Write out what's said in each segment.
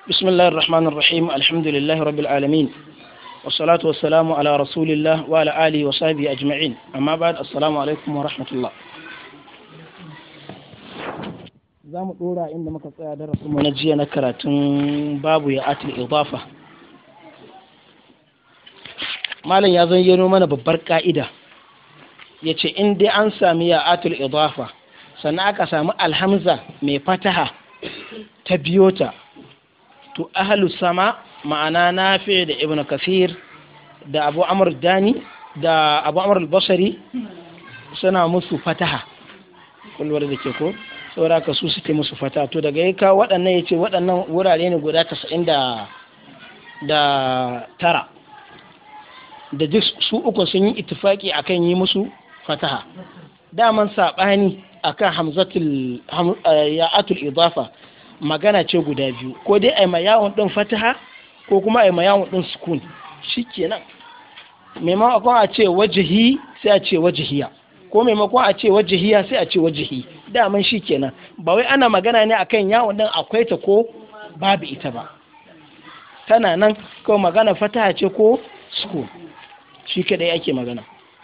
بسم الله الرحمن الرحيم الحمد لله رب العالمين والصلاة والسلام على رسول الله وعلى آله وصحبه أجمعين أما بعد السلام عليكم ورحمة الله za mu ɗora inda muka tsaya darasin mu na jiya na karatun babu ya atil idafa malam ya zayyano mana babbar ka'ida ya ce in dai an sami ya atil idafa sannan aka sami alhamza mai fataha ta biyo ta to ahalu sama ma'ana nafi da ibn kasir da abu amur dani da abu amur basari suna musu fataha kulwar da ke ko saboda ka su suke musu fata to daga ya kawo waɗannan ya ce waɗannan wurare ne guda tasa'in da da tara da duk su uku sun yi itifaki akan yi musu fataha daman saɓani akan hamzatul ya'atul idafa magana ce guda biyu ko dai ai ma yawon ɗin fataha ko kuma ai ma yawon ɗin sukun shikenan maimakon a ce wajihi sai a ce wajihiya ko maimakon a ce wajihiya sai a ce wajihi daman shi kenan ba wai ana magana ne akan yawon din akwai ta ko babu ita ba tana nan ko magana fataha ce ko sukun shi kadai ake magana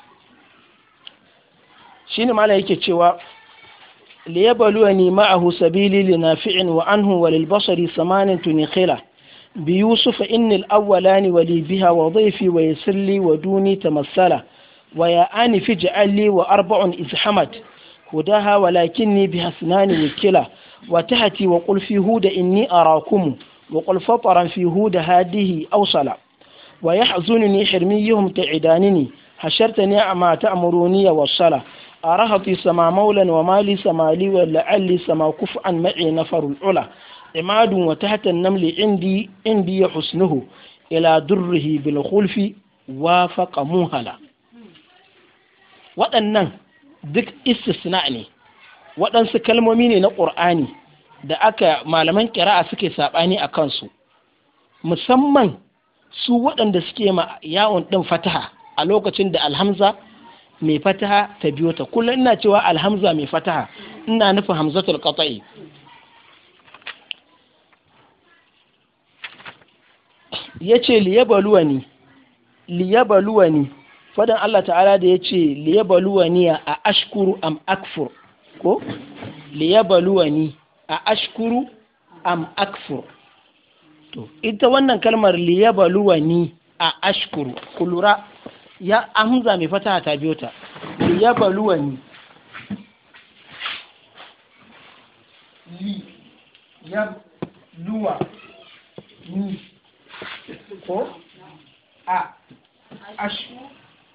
shine mala yake cewa liyabluwani ma'ahu sabili linafi'in wa anhu wa lilbasari samanin tunikhila بيوسف إن الأولان ولي بها وضيفي ويسر لي ودوني تمثلا ويا آنف اجعل لي وأربع إذ حمد هداها ولكني بها اثنان وكلا وتهتي وقل في هود إني أراكم وقل فطرا في هود هذه أوصلا ويحزنني حرميهم تعدانني حشرتني ما تأمروني والصلاة أرهطي سما مولا ومالي سمالي ولعلي سما كفءا معي نفر العلا عماد وتحت النمل عندي عندي حسنه إلى دره بالخلف وافق موهلا waɗannan duk istisna ne waɗansu kalmomi ne na ƙur'ani da aka malaman ƙira'a suke saɓani a kansu musamman su waɗanda suke ma yawon ɗin fataha a lokacin da alhamza mai fataha ta biyo ta kullum ina cewa alhamza mai fataha ina nufin hamzatul qata'i yace liyabaluwani liyabaluwani fadan Allah ta'ala da ya ce liyabaluwani a ashkuru am akfur ko liyabaluwani a ashkuru am akfur to ita wannan kalmar liyabaluwani a ashkuru kulura ya hamza mai fata ta biyo ta liyabaluwani li yabluwa ni ko a ashkuru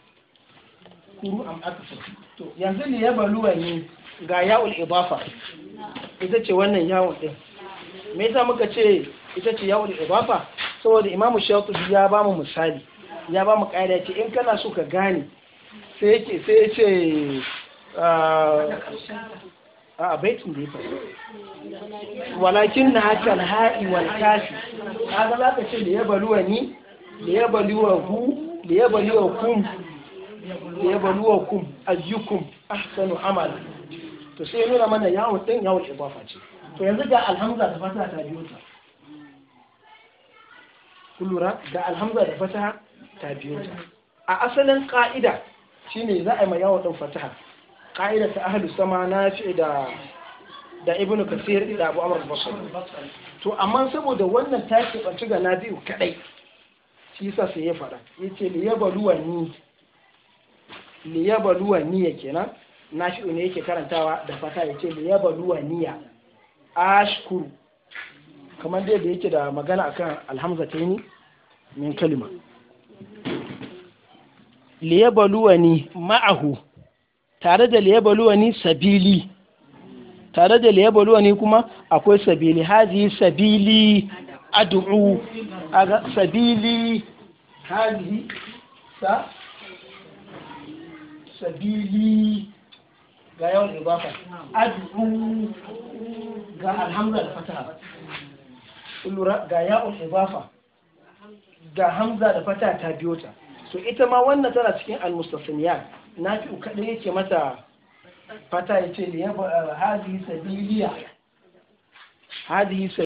am akfur to yanzu ne ya baluwa ne ga ya'ul idafa ita ce wannan yawon din me yasa muka ce ita ce ya'ul idafa saboda imamu shatibi ya ba mu misali ya ba mu ƙa'ida ce in kana so ka gane sai yake sai ya ce a baitin da ya faɗi walakin na haka alha'i wal kafi kaga za ka ce da ya baluwa ni da ya baluwa hu da ya baluwa kum liyabluwakum ayyukum ahsanu amala to sai nuna mana yawon din yawon ibafa ce to yanzu ga alhamza da fata ta biyo ta kullura ga alhamza da fata ta biyo ta a asalin ka'ida shine za a yi ma yawon din fataha ka'ida ta ahlu sama na fi da da ibnu kasir da abu amr basri to amma saboda wannan ta ke banci ga nabi'u kadai shi yasa sai ya fada yace liyabluwani liyabaluwa niyya kenan nafi'u ne yake karantawa da fata ya ce liyabaluwa niyya ashkuru kamar dai da yake da magana akan alhamza ta ni min kalima liyabaluwa ni ma'ahu tare da liyabaluwa ni sabili tare da liyabaluwa ni kuma akwai sabili hazi sabili ad'u aga sabili hazi sa sabili ga yawan ibafa ad'u ga alhamza da fataha lura ga yawon ibafa ga hamza da fataha ta biyo ta so ita ma wannan tana cikin almustasiniyat na fi kaɗai yake mata fata ya ce da ya hadhihi sabiliya hadhihi